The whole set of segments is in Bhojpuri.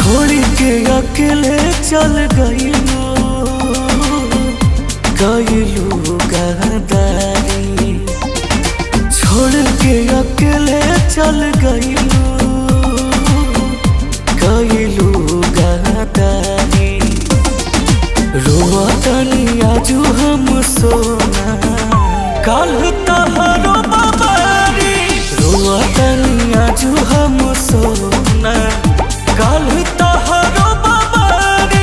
छोड़ के अकेले चल गईलो गईलो गहदारी छोड़ के अकेले चल गईलो गईलो गहदारी रोआ तनी आजू हम सोना काल तहरो बाबारी रोआ तनी आजू हम सोना काल तहरो बाबारी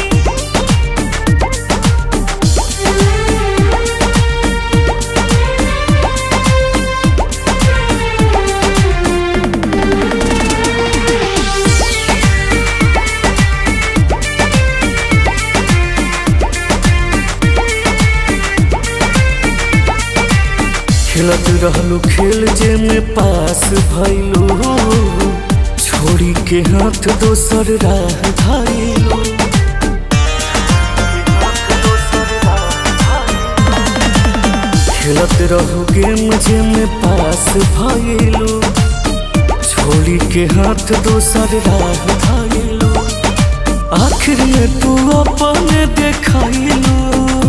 खेलत रहलू खेल जे में पास भइलू छोड़ी के हाथ दोसर राह धाइलू खेलत रहू गेम जे में पास भइलू छोड़ी के हाथ दोसर राह धाइलू आखिर में तू अपन देखाइलू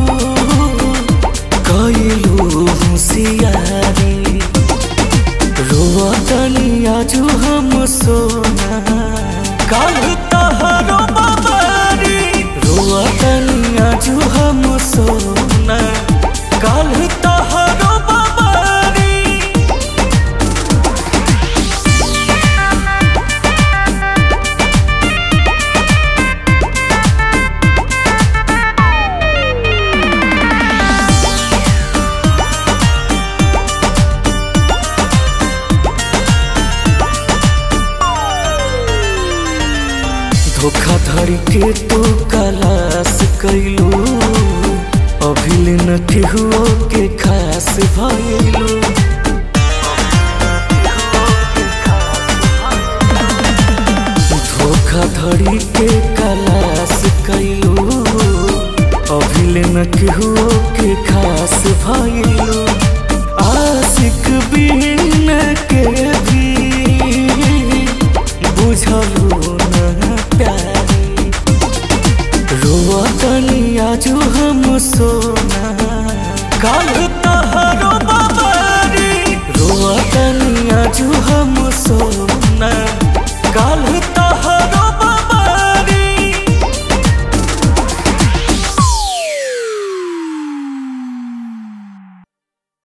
कइलू होशियारी रोआ तनी आजू हम सोना काल तहरो बाबारी रोआ तनी आजू हम सोना काल तहरो बाबारी धोखाधड़ी के तू कलास कैलू अभिल न केहुओ के खास भइलू धोखाधड़ी के कलास कैलू अभिल न केहुओ के खास भइलू आशिक बिन के भी बुझलू न प्यारी रोआ तनी आजू हम सोना काल